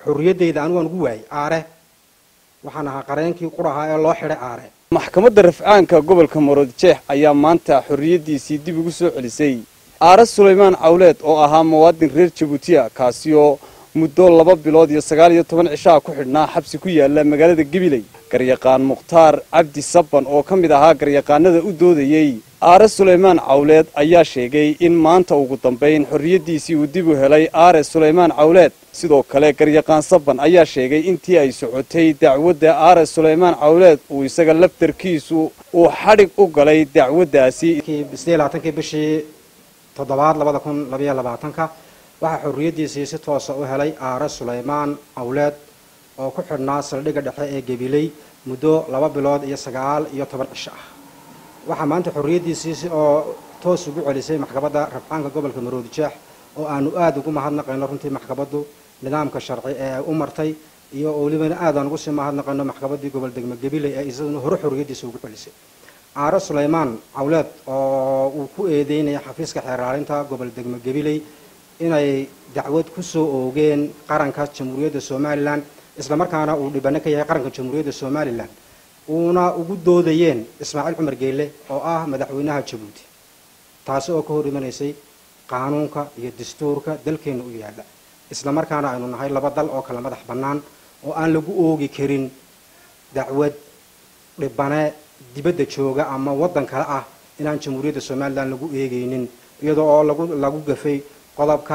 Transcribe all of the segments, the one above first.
xorriyaddayda anigu aan ugu waayey aare waxaan ahaa qareenkii qurahaa ee loo xidhay aare maxkamadda rafcaanka gobolka maroodijeex ayaa maanta xorriyaddiisii dib ugu soo celisay aare sulaymaan cawleed oo ahaa muwaadin reer jabuutiya kaasi oo muddo laba bilood iyo sagaal iyo toban cishaa ku xidhnaa xabsi ku yaala magaalada gabiley garyaqaan mukhtaar cabdi sabban oo ka mid ahaa garyaqaanada u doodayey aare sulaymaan cawleed ayaa sheegay in maanta ugu dambayn xorriyaddiisii uu dib u helay aare sulaymaan cawleed sidoo kale garyaqaan sabban ayaa sheegay intii ay socotay dacwadda aare sulaymaan cawleed uu isaga laftarkiisu uu xadhig u galay dacwaddaasi kii bishii toddobaad labada kun labayo labaatanka waxaa xorriyaddiisii si toosa u helay aare sulaymaan cawleed oo ku xidhnaa saldhigga dhexe ee gabiley muddo laba bilood iyo sagaal iyo toban cisho ah waxaa maanta xorriyaddiisii oo toos ugu celisay maxkamadda rafcaanka gobolka maroodijeex oo aanu aada ugu mahadnaqayno runtii maxkamaddu nidaamka sharci ee u martay iyo welibana aadaan ugu sii mahadnaqayno maxkamaddii gobol degmo gabiley ee isaduna hore xorriyaddiisa ugu celisay aare sulaymaan cawleed oo uu ku eedeynaya xafiiska xeeraalinta gobol degmo gabiley inay dacwad ku soo oogeen qaranka jamhuuriyadda somalilan islamarkaana uu dhibano ka yahay qaranka jamhuuriyadda somalilan uuna ugu doodayeen ismaaciil cumar geelle oo ah madaxweynaha jabuuti taasi oo ka hor imanaysay qaanuunka iyo dastuurka dalkeenna u yaalla islamarkaana aynu nahay laba dal oo kala madax bannaan oo aan lagu oogi karin dacwad dhibane dibadda jooga ama waddan kale ah inaan jamhuuriyadda somalilan lagu eegaynin iyadoo oo lagu lagu gafay qodobka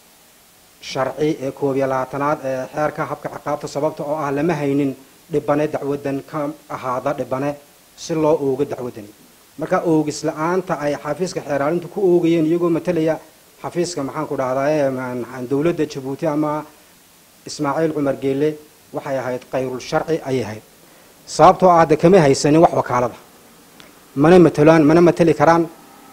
sharci ee koob iyo labaatanaad ee xeerka habka ciqaabta sababta oo ah lama haynin dhibane dacwaddan ka ahaada dhibane si loo oogo dacwaddani marka oogis la-aanta ay xafiiska xeeraalintu ku oogayeen iyagoo matalaya xafiiska maxaan ku dhahdaa dowladda jabuuti ama ismaaciil cumar geelle waxay ahayd kayrul sharci ayay ahayd sababtoo ah de kama haysanin wax wakaalada mana matalaan mana matali karaan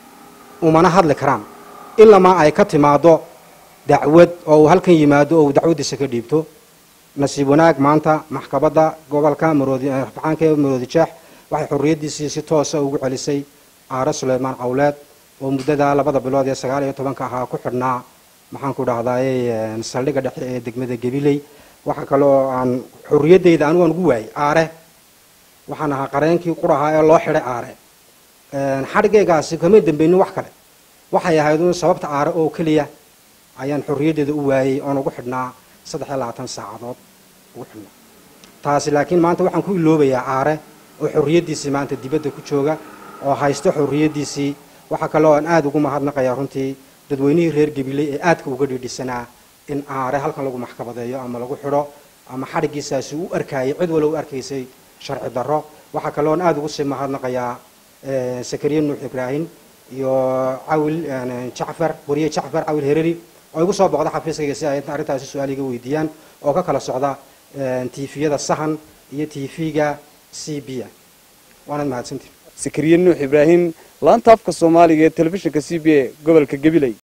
umana hadli karaan ilamaa ay ka timaado dacwad oo uu halkan yimaado oo uu dacwaddiisa ka dhiibto nasiib wanaag maanta maxkamadda gobolka maroodirafcaanka ee maroodijeex waxay xorriyaddiisii si toosa ugu celisay aare sulaymaan cawleed oo muddadaa labada bilood ee sagaal iyo tobanka ahaa ku xidhnaa maxaan ku dhahdaay saldhigga dhexe ee degmada gabiley waxaa kale oo aan xorriyaddayda anigu aan ugu waayey aare waxaan ahaa qareenkii qurahaa ee loo xidhay aare xadhigaygaasi kama dambaynin wax kale waxay ahayd un sababta aare oo keliya ayaan xorriyaddeeda u waayey oon ugu xidhnaa saddex iyo labaatan saacadood ugu xidhnaa taasi laakiin maanta waxaan ku iloobayaa aare oo xorriyaddiisii maanta dibadda ku jooga oo haysto xorriyaddiisii waxaa kaloo aan aada ugu mahadnaqayaa runtii dadweynihii reer gabiley ee aadka uga dhiidhisanaa in aare halkan lagu maxkamadeeyo ama lagu xidho ama xadhiggiisaasi u arkaayay cid walo u arkaysay sharci darro waxaa kaloo aan aada ugu sii mahadnaqayaa sakariya nuux ibraahim iyo cawil jacfar wariye jacfar cawil hereri oo igu soo boqda xafiiskayga si ay arrintaasi su-aal iga weydiiyaan oo ka kala socda tifiyada sahan iyo tv-ga c b a waanaad mahadsantii sakariye nuux ibraahim laanta afka soomaaliga ee telefishinka c b a gobolka gabiley